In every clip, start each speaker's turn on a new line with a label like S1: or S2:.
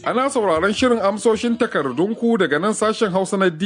S1: Ana sauraron shirin amsoshin takardunku daga nan sashen Hausa na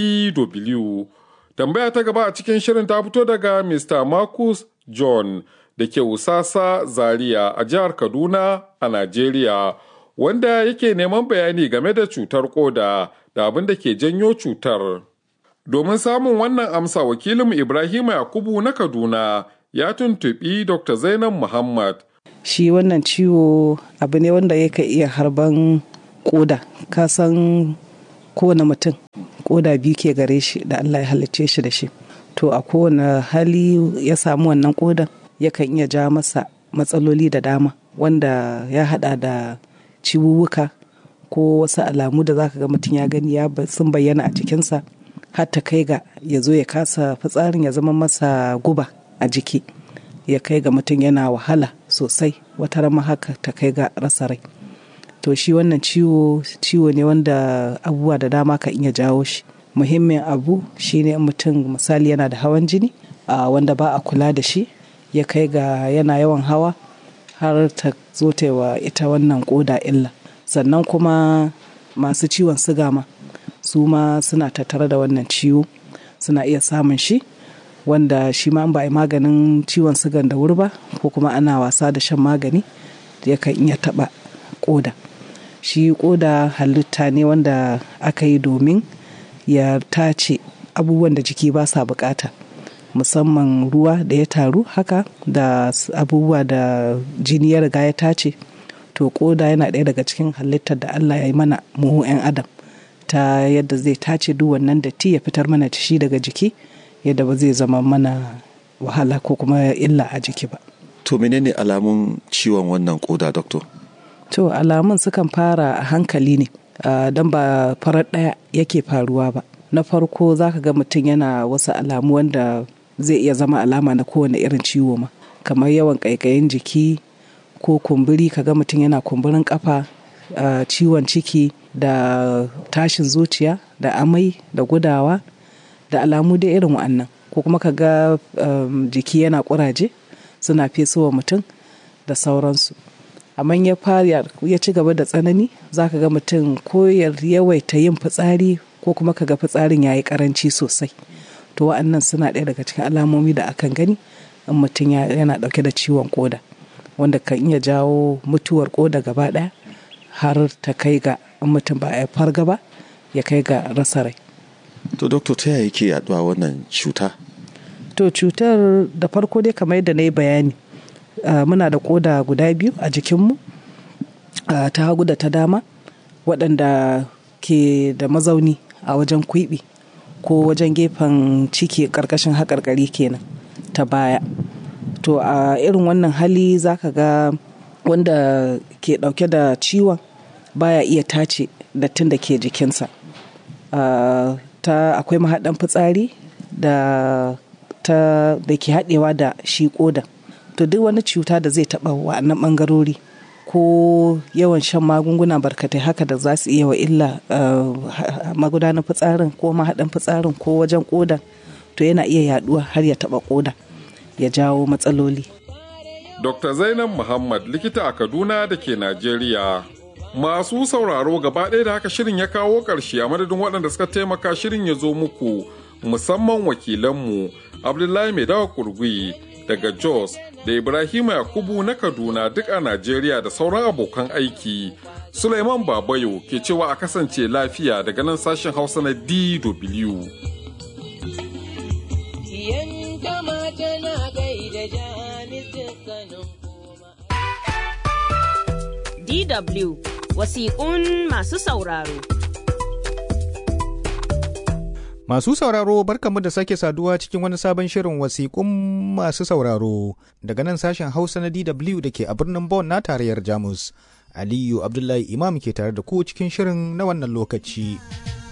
S1: DW. Tambaya ta gaba a cikin shirin ta fito daga Mr. Marcus John da ke Usasa Zaria a jihar Kaduna a Najeriya, wanda yake neman bayani game da cutar koda da abin da ke janyo cutar. Domin samun wannan amsa wakilin Ibrahim Yakubu na Kaduna ya tuntuɓi Dr. Zainab Muhammad.
S2: Shi wannan ciwo abu ne wanda yake iya harban koda, ka san kowane mutum koda biyu ke gare shi da Allah ya halicce shi da shi. To a kowane hali ya samu wannan kodan yakan iya ja masa matsaloli da dama wanda ya hada da ciwuwuka ko wasu alamu da zaka ga mutum ya gani ya sun bayyana a jikinsa har ta kai ga ya zo ya kasa fitsarin ya zama masa guba a jiki ya kai ga mutum yana wahala sosai wata rama haka ta kai ga rasa rai to shi wannan ciwo ciwo ne wanda abubuwa da dama ka iya jawo shi muhimmin abu shine mutum misali yana da hawan jini a wanda ba a kula da shi ya kai ga yana yawan hawa har ta zo ta wa ita wannan koda illa sannan kuma masu ciwon siga ma su ma suna tattare da wannan ciwo suna iya samun shi wanda shi ma ba a yi maganin ciwon sigan da wuri ba ko kuma ana wasa da shan magani yakan iya taɓa koda shi koda halitta ne wanda aka yi domin ya tace abubuwan da jiki ba sa bukata musamman ruwa da ya taru haka da abubuwa da jini ya riga ya tace to koda yana ɗaya daga cikin halittar da allah ya yi mana mu 'yan adam ta yadda zai tace duk wannan datti ya fitar mana shi daga jiki yadda ba zai zama mana wahala ko kuma illa a jiki ba
S3: to menene alamun ciwon wannan koda doctor
S2: to alamun sukan fara a hankali ne uh, don ba farar ɗaya yake faruwa ba na farko zaka ga mutum yana wasu alamu wanda zai iya zama alama na kowane irin ciwo ma kamar yawan ƙaiƙayin jiki ko kumburi kaga mutum yana kumburin kafa uh, ciwon ciki da tashin zuciya da amai da gudawa da alamu dai irin wa'annan ko kuma kaga um, jiki yana ƙuraje suna fesowa mutum da sauransu amma ya fara ya ci gaba da tsanani za ka ga mutum ko ya yawaita yin fitsari ko kuma ka ga fitsarin ya yi karanci sosai to wa'annan suna ɗaya daga cikin alamomi da akan gani in mutum yana ɗauke da ciwon koda wanda kan iya jawo mutuwar koda gaba ɗaya har ta kai ga in mutum ba a farga ba ya kai ga rasa rai
S3: to doktor ta yaya yake yaduwa wannan cuta
S2: to cutar da farko dai kamar yadda na yi bayani Uh, muna da koda guda biyu a jikinmu uh, ta hagu da ta dama waɗanda ke da mazauni a wajen kwiɓi ko wajen gefen ciki ƙarƙashin haƙarƙari kenan ta baya to a uh, irin wannan hali za ka ga wanda ke ɗauke da ciwon baya iya tace dattin da ke jikinsa ta akwai mahaɗan fitsari da ta da ke haɗewa da shi ƙodan to duk wani cuta da zai taɓa wa'annan ɓangarori ko yawan shan magunguna barkatai haka da za su iya wa illa magudanar fitsarin ko mahaɗin fitsarin ko wajen ƙodan to yana iya yaɗuwa har ya taɓa ƙoda ya jawo matsaloli.
S1: Dr. Zainab Muhammad likita a Kaduna da ke Najeriya. Masu sauraro gaba ɗaya da haka shirin ya kawo ƙarshe a madadin waɗanda suka taimaka shirin ya zo muku musamman wakilanmu Abdullahi Mai Dawa Kurgui daga Jos da Ibrahima Yakubu na Kaduna duk a Najeriya da sauran abokan aiki. Suleiman Babayo ke cewa a kasance lafiya daga nan sashen Hausa na DW.
S4: DW wasiƙun masu sauraro.
S5: Masu sauraro barkamu da sake saduwa cikin wani sabon shirin wasiƙun masu sauraro daga nan sashen Hausa na DW da ke a birnin Bonn na tarayyar Jamus. Aliyu Abdullahi Imam ke tare da ku cikin shirin na wannan lokaci.